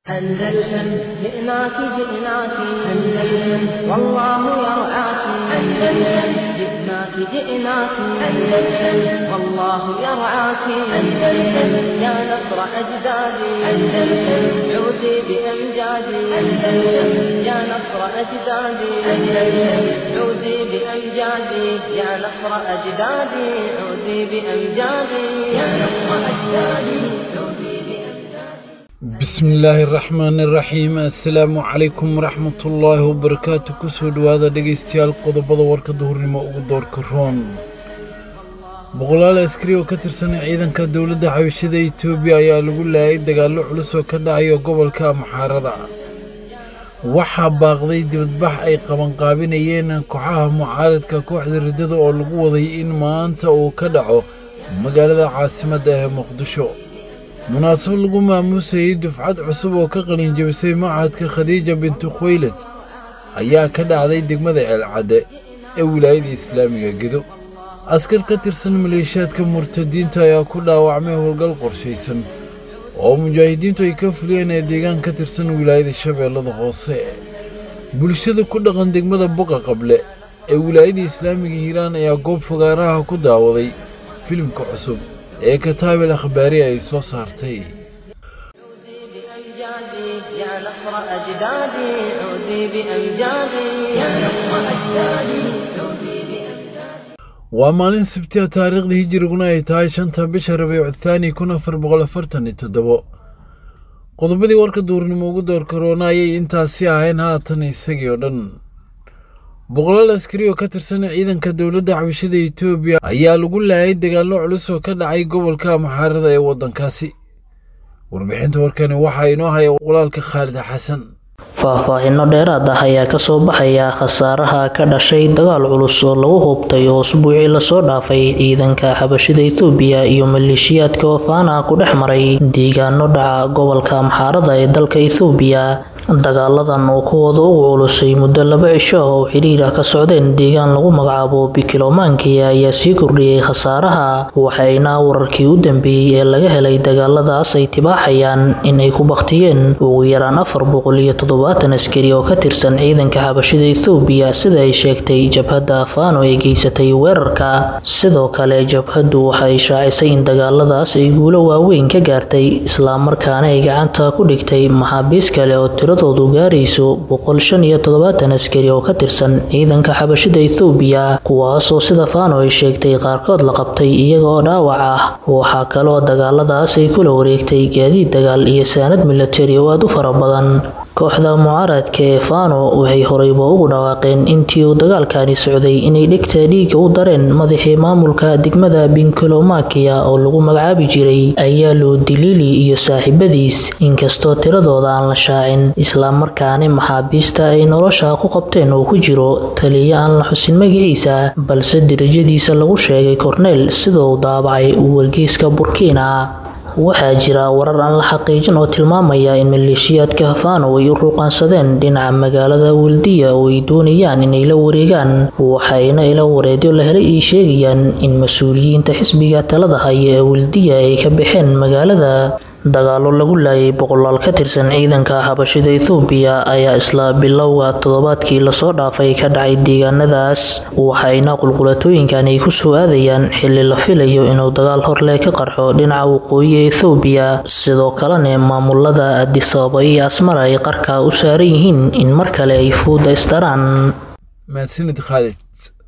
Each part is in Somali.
أندلسن جئناك جئناك أندلسن والله يرعاك أندلسن جئناك جئناك أندلسن والله يرعاك أندلسن يا نصر أجدادي أندلسن عودي بأمجادي أندلسن يا نصر أجدادي أندلسن عودي بأمجادي يا نصر أجدادي عودي بأمجادي يا نصر أجدادي عودي بأمجادي bismillaahi raxmaani raxiim assalaamu calaykum waraxmatullaahi wabarakaatu kusoo dhowaada dhegaystayaal qodobada warka duhurnimo ugu doorka roon boqolaal askari oo ka tirsan ciidanka dowladda xabashada etoobiya ayaa lagu laayay dagaallo culus oo ka dhacaya gobolka amxaarada waxaa baaqday dibadbax ay qabanqaabinayeen kooxaha mucaaradka kooxda riddada oo lagu waday in maanta uu ka dhaco magaalada caasimadda ee muqdisho munaasabad lagu maamuusayey dufcad cusub oo ka qalinjabisay machadka khadiija bintu khuwaylad ayaa ka dhacday degmada ceelcadde ee wilaayada islaamiga gedo askar ka tirsan maleeshiyaadka murtadiinta ayaa ku dhaawacmay howlgal qorshaysan oo mujaahidiintu ay ka fuliyeen ee deegaan ka tirsan wilaayada shabeellada hoose bulshada ku dhaqan degmada boqa qable ee wilaayada islaamiga hiiraan ayaa goob fogaaraha ku daawaday filimka cusub ee kataabil akhbaari ay soo saartay عودي بأمجادي يا نصر أجدادي عودي بأمجادي يا نصر أجدادي عودي بأمجادي waa maalin sabtiya taariikhda hijiriguna ay tahay shanta bisha rabiicu thaani kun afar boqol afartan iyo toddobo qodobadii warka duurnimo ugu door karoona ayay intaasi ahayn haatan isagii oo dhan boqolaal askari oo ka tirsan ciidanka dowladda xabashada etoobiya ayaa lagu laayay dagaallo culus oo ka dhacay gobolka amxaarada ee waddankaasi warbixinta warkani waxaa inoo haya walaalka khaalid xasan faahfaahinno dheeraad ah ayaa kasoo baxaya khasaaraha ka dhashay dagaal culus oo lagu hubtay oo usbuucii lasoo dhaafay ciidanka xabashida ethoobiya iyo maleeshiyaadka oofaana ku dhex maray deegaano dhaca gobolka amxaarada ee dalka ethoobiya dagaaladan oo kuwooda ugu culusay muddo laba cisho ah oo xidhiir ah ka socdeen deegaan lagu magacaabo bikilomaankiya ayaa sii kordhiyey khasaaraha waxayna wararkii u dambeeyey ee laga helay dagaaladaas ay tibaaxayaan in ay ku baktiyeen ugu yaraan afar boqol iyo toddobaatan askari oo ka tirsan ciidanka xabashida ethoobiya sida ay sheegtay jabhadda afaano ee geysatay weerarka sidoo kale jabhaddu waxay shaacisay in dagaaladaas ay guulo waaweyn ka gaartay islamarkaana ay gacanta ku dhigtay maxaabiis kale oo tiradoodu gaarayso boqol shan iyo toddobaatan askari oo ka tirsan ciidanka xabashida ethoobiya kuwaasoo sida faano ay sheegtay qaarkood la qabtay iyaga oo dhaawac ah waxaa kaloo dagaaladaas ay kula wareegtay gaadiid dagaal iyo saanad milatari oo aad u fara badan kooxda mucaaradka ee fano waxay horeyba ugu dhawaaqeen intii uu dagaalkani socday inay dhegta dhiiga u dareen madaxii maamulka degmada binkolomakiya oo lagu magacaabi jiray ayaalo diliili iyo saaxiibadiis inkastoo tiradooda aan la shaacin islamarkaana maxaabiista ay nolosha ku qabteen uu ku jiro taliyo aan la xusin magaciisa balse dirajadiisa lagu sheegay korneyl sida uu daabacay wargeyska burkina waxaa jira warar aan la xaqiijin oo tilmaamaya in maleeshiyaadka hafano ay u ruuqaansadeen dhinaca magaalada weldiya oo ay doonayaan inay la wareegaan waxayna ila wareedyo la helay ay sheegayaan in mas-uuliyiinta xisbiga talada haya ee weldiya ay ka baxeen magaalada dagaalo lagu laayay boqolaal ka tirsan ciidanka xabashida ethoobiya ayaa isla bilowga toddobaadkii lasoo dhaafay ka dhacay deegaanadaas waxayna qulqulatooyinkan ay kusoo aadayaan xili la filayo inuu dagaal horleh ka qarxo dhinaca waqooyi ee ethoobiya sidoo kalena maamulada adisababa iyo asmara ay qarka u saaran yihiin in mar kale ay fuuda isdaraan mahadsanid khaalid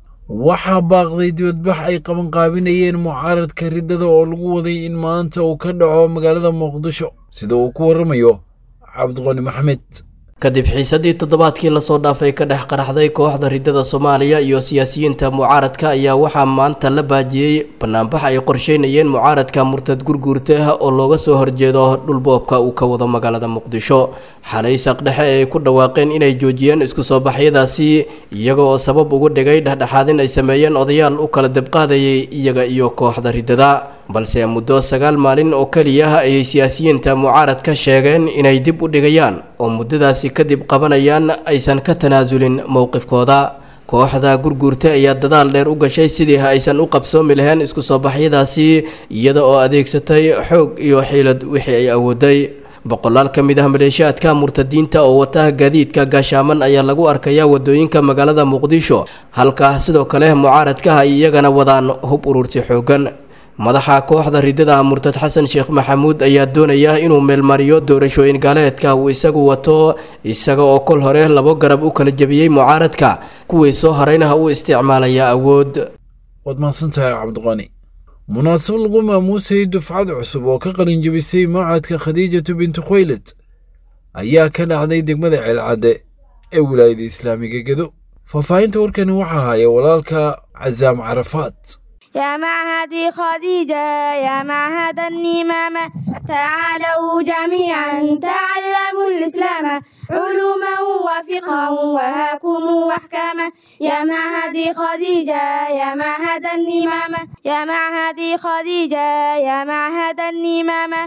waxaa baaqday dibadbax ay qabanqaabinayeen mucaaradka riddada oo lagu waday in maanta uu ka dhaco magaalada muqdisho sida uu ku waramayo cabdiqani maxmed kadib xiisadii toddobaadkii lasoo dhaafay ka dhex qaraxday kooxda riddada soomaaliya iyo siyaasiyiinta mucaaradka ayaa waxaa maanta la baajiyey banaanbax ay qorsheynayeen mucaaradka murtad gurguurta ah oo looga soo horjeedo dhulboobka uu ka wado magaalada muqdisho xalay saqdhexe ay ku dhawaaqeen inay joojiyeen isku soo baxyadaasi iyaga oo sabab ugu dhigay dhexdhexaadin ay sameeyeen odayaal u kala debqaadayay iyaga iyo kooxda riddada balse muddo sagaal maalin oo keliya ayay siyaasiyiinta mucaaradka sheegeen inay dib u dhigayaan oo muddadaasi kadib qabanayaan aysan ka tanaasulin mowqifkooda kooxda gurguurta ayaa dadaal dheer u gashay sidii aysan u qabsoomi lahayn isku soo baxyadaasi iyada oo adeegsatay xoog iyo xiilad wixii ay awooday boqolaal ka mid ah maleeshiyaadka murtadiinta oo wata gaadiidka gaashaaman ayaa lagu arkayaa wadooyinka magaalada muqdisho halka sidoo kale mucaaradka ay iyagana wadaan hub urursi xoogan madaxa kooxda ridada murtad xasan sheekh maxamuud ayaa doonaya inuu meelmariyo doorashooyin gaaleedka uu isagu wato isaga oo kol hore labo garab u kala jebiyey mucaaradka kuwii soo harayna u isticmaalaya awood waad mahadsantahay cabdiqani munaasabad lagu maamuusayay dufcad cusub oo ka qalin jebisay mawcadka khadiijatu bintu khuwaylad ayaa ka dhacday degmada ceelcadde ee wilaayada islaamiga gedo faahfaahinta warkani waxaa haya walaalka casaam carafaat يا معهدي خديجة يا معهد النمامة تعالوا جميعا تعلموا الإسلام علوما وفقها وهاكم وأحكاما يا معهدي خديجة يا معهد النمامة يا معهدي خديجة يا معهد النمامة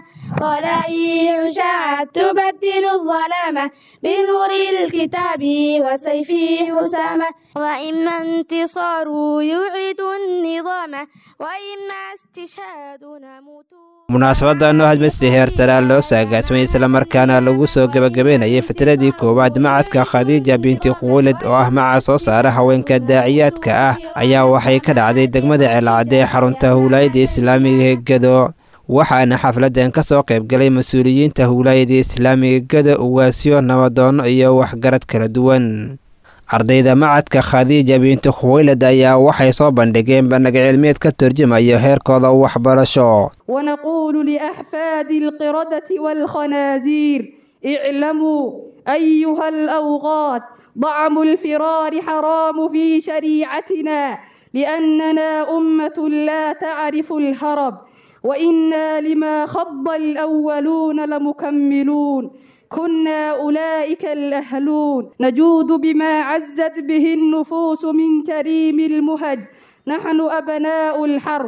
طلائع شعت تبدل الظلامة بنور الكتاب وسيفه أسامة وإما انتصار يعيد النظام وإما استشهاد نموت munaasabadan oo hadmasi heersaraa loo saagaasmay islamarkaana lagu soo gebagabeynayay fitradii koowaad macadka khadiija binti khuwalad oo ah maca soo saara haweenka daaciyaadka ah ayaa waxay ka dhacday degmada ceelcadde ee xarunta howlaayada islaamiga ee gedo waxaana xafladan ka soo qaybgalay mas-uuliyiinta howlaayada islaamiga gedo ugaasyo nabadoonno iyo waxgarad kala duwan ardayda macadka khadiija binti khuwaylad ayaa waxay soo bandhigeen bandhig cilmiyeed ka turjumayo heerkooda waxbarasho ونقول لأحفاد القردة والخنازير اعلموا أيها الأوغاد ضعم الفرار حرام في شريعتنا لأننا أمة لا تعرف الهرب وإنا لما خض الأولون لمكملون كنا أولئك الأهلون نجود بما عزت به النفوس من كريم المهج نحن أبناء الحرب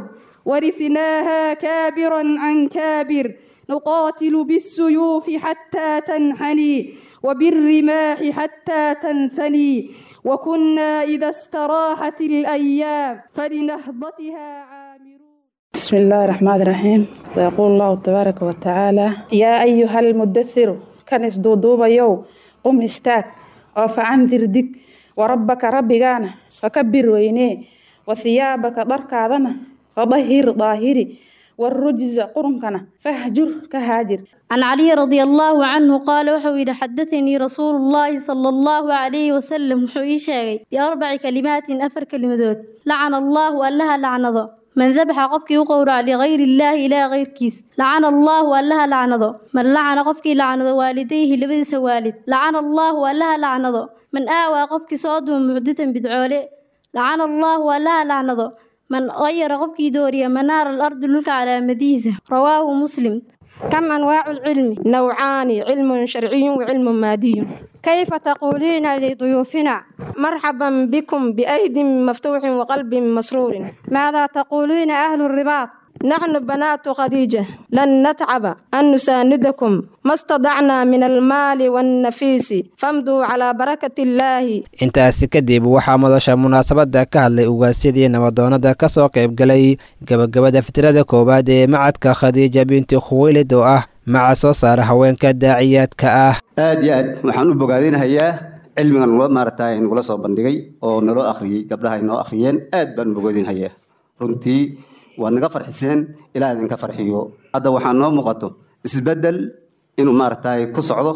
ورثناها كابرا عن كابر نقاتل بالسيوف حتى تنحني وبالرماح حتى تنثني وكنا إذا استراحت الأيام فلنهضتها عامرون بسم الله الرحمن الرحيم ويقول الله تبارك وتعالى يا أيها المدثر كنس دودوبا يو قم استاك وفعنذر دك وربك ربكانا فكبر وينيه وثيابك ضركاذنا فظهر ظاهري والرجز قرنكنا فاهجر كهاجر عن علي رضي الله عنه قال وحوي حدثني رسول الله صلى الله عليه وسلم وحوي شاغي بأربع كلمات أفر كلمات لعن الله ألها لعنظه من ذبح قفك وقورع لغير الله إلى غير كيس لعن الله ألها لعنظه من لعن قفك لعن والديه لبدس والد لعن الله ألها لعنظه من آوى قفك صاد معدة بدعوله لعن الله ألها لعنظه من غير قفك دوريا منار الأرض لك على مديزة رواه مسلم كم أنواع العلم؟ نوعان علم شرعي وعلم مادي كيف تقولين لضيوفنا مرحبا بكم بأيد مفتوح وقلب مسرور ماذا تقولين أهل الرباط نحن بنات خديجة لن نتعب أن نساندكم ما استطعنا من المال والنفيس فامضوا على بركة الله intaasi kadib waxaa madasha munaasabada ka hadlay ugaasyadii nabadoonada ka soo qaybgalay gebagabada fitrada koowaad ee macadka khadiija binti khuwaylid oo ah maca soo saara haweenka daaciyaadka ah aad iyo aad waxaan u bogaadinahayaa cilmigan nula maaragtay nagula soo bandhigay oo naloo akhriyey gabdhaha ay noo akhriyeen aad baan u bogaadinahayaa runtii waad naga farxiseen ilaa idinka farxiyo hadda waxaa noo muuqato isbeddel inuu maaragtay ku socdo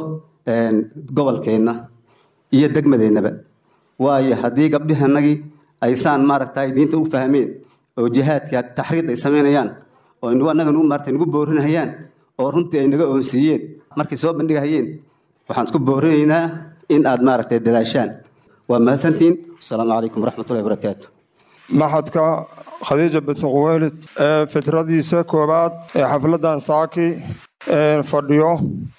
gobolkeenna iyo degmadeennaba waayo haddii gabdhihanagii aysaan maaragtay diinta u fahmeen oo jihaadka taxriid ay samaynayaan oo inagu annaga nagu maaragtay nagu boorinahayaan oo runtii ay naga oonsiiyeen markay soo bandhigahayeen waxaan isku boorinaynaa in aad maaragtay dadaashaan waa mahadsantihiin asalaamu calaykum waraxmatullahi wabarakaatu maxadka khadiija binti quweylid ee fitradiisa koowaad ee xafladan saaki fadhiyo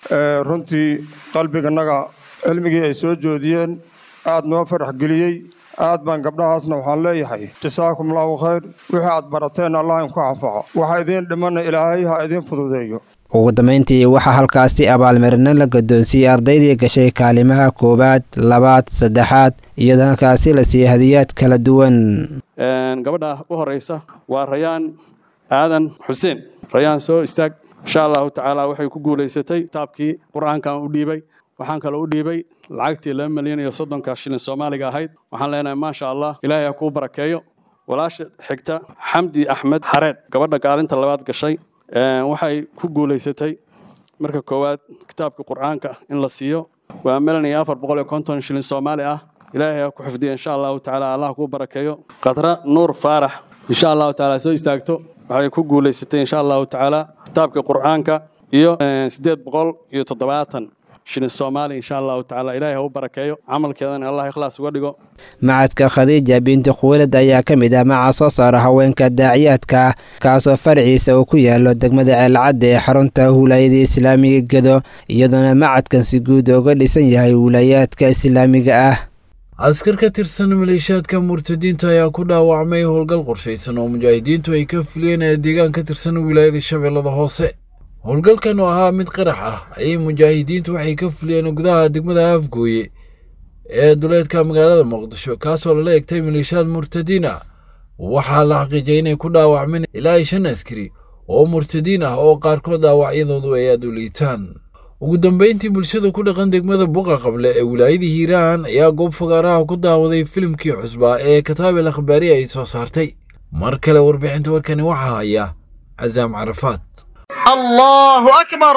runtii qalbiganaga cilmigii ay soo joodiyeen aad noo farax geliyey aad baan gabdhahaasna waxaan leeyahay jasaakum allahu khayr wixii aad barateen allah inku anfaco waxa idiin dhimana ilaahay ha idiin fududeeyo ugu dambeyntii waxaa halkaasi abaalmarino la guddoonsiiyey ardaydii gashay kaalimaha koowaad labaad saddexaad iyadoo halkaasi la siiyey hadiyaad kala duwan gabadha u horeysa waa rayaan aadan xuseen rayaan soo istaag insha allahu tacaala waxay ku guulaysatay kitaabkii qur-aankan u dhiibay waxaan kaloo u dhiibay lacagtii laba milyan iyo soddonka shilin soomaaliga ahayd waxaan leenahay maasha allah ilaahay ha kuu barakeeyo walaasha xigta xamdi axmed xareed gabadha kaalinta labaad gashay waxay ku guulaysatay marka koowaad kitaabka qur-aanka in la siiyo waa milan iyo afar boqol iyo konton shilin soomaali ah ilaahay ha ku xifdiya insha allahu tacaala allah kuu barakeeyo khadra nuur faarax insha allahu tacaala soo istaagto waxay ku guulaysatay insha allahu tacaala kitaabka qur-aanka iyo siddeed boqol iyo toddobaatan shilin soomaali insha allahu tacaala ilaahay ha u barakeeyo camalkeedana allah ikhlaas uga dhigo macadka khadiija binti khuwalad ayaa ka mid ah maca soo saara haweenka daaciyaadka kaasoo faraciisa uu ku yaalo degmada ceelcadda ee xarunta wilaayada islaamiga gedo iyadoona macadkan si guud uga dhisan yahay wilaayaadka islaamiga ah askar ka tirsan maleeshiyaadka murtadiinta ayaa ku dhaawacmay howlgal qorshaysan oo mujaahidiintu ay ka fuliyeen ee deegaan ka tirsan wilaayada shabeellada hoose howlgalkan oo ahaa mid qarax ah ayay mujaahidiintu waxay ka fuliyeen gudaha degmada afgooye ee duleedka magaalada muqdisho kaasoo lala egtay maleeshiyaad murtadiin ah waxaa la xaqiijiyay inay ku dhaawacmeen ilaa iyo shan askari oo murtadiin ah oo qaarkood dhaawacyadoodu ay aad u liitaan ugu dambayntii bulshada ku dhaqan degmada buqa qable ee wilaayada hiiraan ayaa goob fagaaraha ku daawaday filimkii cusbaa ee kataabel akhbaari ay soo saartay mar kale warbixinta warkani waxaa haya casaam carafaad الله أكبر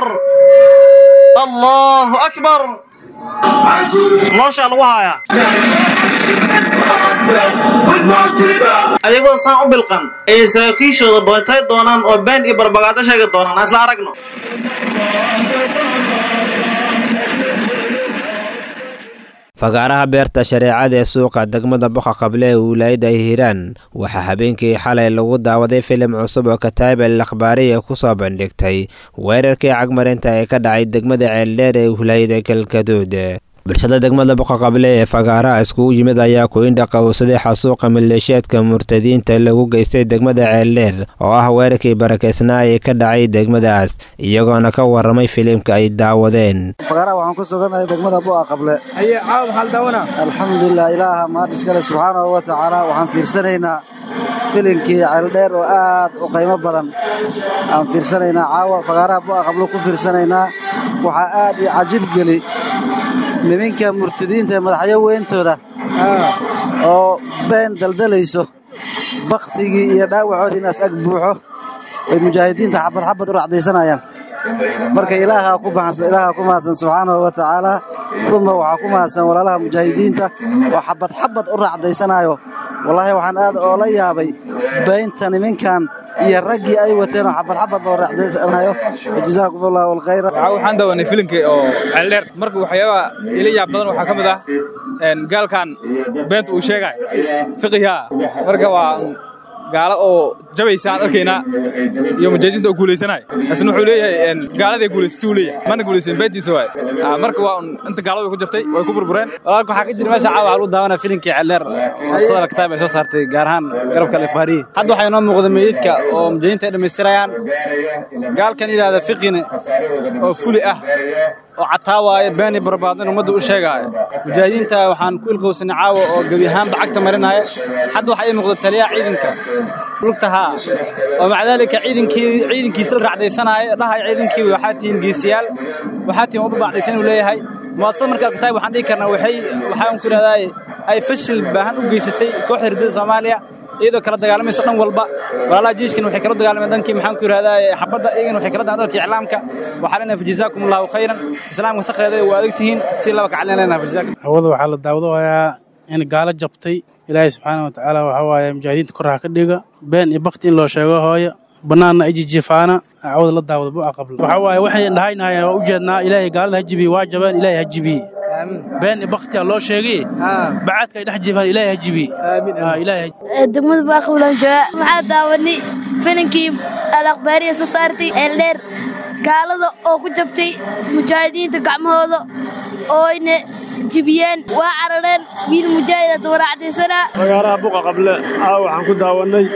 الله أكبر nooshaa lagu hayaa ayagoo saan u bilqan ayay saraakiishooda bootay doonaan oo been iyo barbagaado sheegi doonaan ha isla aragno fagaaraha beerta shareecada ee suuqa degmada boqa qable ee wilaayada hiiraan waxaa habeenkii xalay lagu daawaday filim cusub oo kataabel akhbaariya ku soo bandhigtay weerarkii cagmarinta ee ka dhacay degmada ceeldheer ee wilaayada galgaduud bulshada degmada boqa qable ee fagaaraha iskugu yimid ayaa ku-indha qowsaday xasuuqa maleeshiyaadka murtadiinta lagu geystay degmada ceeldheer oo ah weerarkii barakaysnaa ee ka dhacay degmadaas iyagoona ka waramay filimka ay daawadeen fagaaraha waxaan ku suganahay degmada bu'a qable haye caawa maxaa la daawanaa alxamdulilah ilaaha mahad iskale subxaanahu wa tacaala waxaan fiirsanaynaa filinkii ceeldheer oo aad u qiimo badan aan fiirsanaynaa caawa fagaaraha bu'a qable ku fiirsanaynaa waxaa aad i cajib geli niminka murtadiinta ee madaxyo weyntooda oo been daldalayso bakhtigii iyo dhaawacoodii inaas ag buuxo ay mujaahidiinta xabad xabad u racdaysanayaan marka ilaahaa ku ilaahaa ku mahadsan subxaanahu wa tacaala uma waxaa ku mahadsan walaalaha mujaahidiinta oo xabad xabad u racdaysanaayo wallaahi waxaan aad oola yaabay baynta niminkan iyo raggii ay wateen oo xabad xabad oo racdaysanayo jazaakum allahu alkhayra waxaan daawanay filimkii oo ceeldheer marka waxyaabaha ila yaab badan waxaa ka mid ah gaalkan beenta uu sheegay fiqiha marka waa gaalo oo jabaysaan arkaynaa iyo mujaahidiinta oo guulaysanay isna wuxuu leeyahay gaaladay guulaysatay uu leeyahay mana guulaysan beentiisa waay marka waa un inta gaalada way ku jabtay way ku burbureen walaalka waxaa ka jira meesha caawa waxaa lagu daawanaa filimkii ceeldheer oo sadala kitaab ay soo saartay gaar ahaan garabka alifbaariyi hadda waxaa inoo muuqda meydadka oo mujaahidiinta ay dhammaystirayaan gaalkan yidhaahda fiqine oo fuli ah oo cataawaayo beeni barbaad in ummadda u sheegaayo mujaahidiinta waxaan ku ilqowsanay caawa oo gebi ahaanba cagta marinaya hadda waxaa ii muuqda taliyaha ciidanka lugtahaa oo maca daalika ciidankii ciidankiisa la racdaysanaayo dhahay ciidankii waxaa tihiin geesiyaal waxaa tihiin uba bacdaysan uu leeyahay muwaasada marka alkitaab waxaan dhihi karnaa waxay waxaan ku idhahdaa ay fashil baahan u geysatay kooxda ridada soomaaliya iyadoo kala dagaalamaysa dhan walba walaalaha jiishkan waxay kala dagaalameen dhankii maxaan ku yidhahdaa xabadda iyagana waxay kala dagaalamen dhanka iclaamka waxaa leenahay fajazaakum allahu khayran islaamka taqreeda waa adag tihiin si laba kacalin leenahay fajazaakum hawada waxaa la daawadayaa in gaalo jabtay ilaahay subxaana wa tacaala waxaa waaye mujaahidiinta koraha ka dhiga been iyo bakti in loo sheego hooyo bannaanna ijijifaana cawada la daawada bu'a qabla waxaa waaye waxay dhahaynahay waa ujeednaa ilaahay gaalada ha jibiye waa jabeen ilaahay ha jibiye been iyo baktiya loo sheegay bacaadka ay dhex jifaan ilaahay ha jibiye ilaahay degmada baaqbulan jooga maxaa daawani filinkii alakhbaariya soo saartay eeldheer gaalada oo ku jabtay mujaahidiinta gacmahooda ooyna jibiyeen waa carareen wiil mujaahida dawaracdaysanaa fagaaraha buqa qable caawa waxaan ku daawannay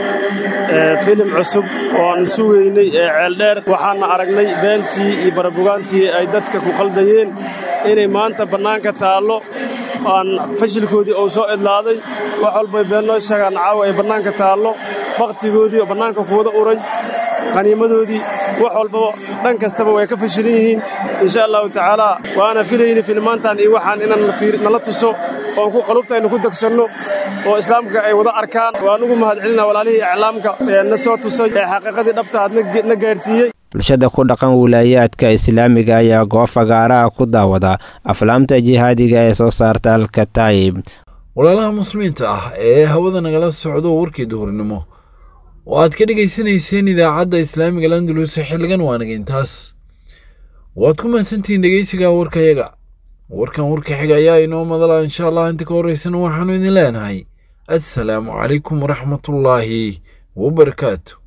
filim cusub oo aan sugaynay ee ceeldheer waxaana aragnay beentii iyo barabugaantii ay dadka ku qaldayeen inay maanta bannaanka taallo aan fashilkoodii uu soo idlaaday wax walbay been noo sheegaan caawa ay bannaanka taallo bakhtigoodii oo bannaanka kuwada uray qaniimadoodii wax walbaba dhan kastaba way ka fashilan yihiin insha allahu tacaala waana filayni filmaantan iyo waxaan inaan nala tuso oon ku qalubtaynu ku degsanno oo islaamka ay wada arkaan waan ugu mahadcelina walaalihii iclaamka ee na soo tusay ee xaqiiqadii dhabta aad na gaarsiiyey bulshada ku dhaqan wilaayaadka islaamiga ayaa goob fagaaraha ku daawada aflaamta jihaadiga ee soo saarta alkataayib walaalaha muslimiinta ah ee hawada nagala socdo warkii duhurnimo oo aad ka dhegaysanayseen idaacadda islaamiga landulus xilligan waanaga intaas waad ku mahadsantihiin dhegeysiga warkayaga warkan warka xiga ayaa inoo madala insha allah inta ka horeysana waxaanu idin leenahay assalaamu calaykum waraxmatullaahi wabarakaatu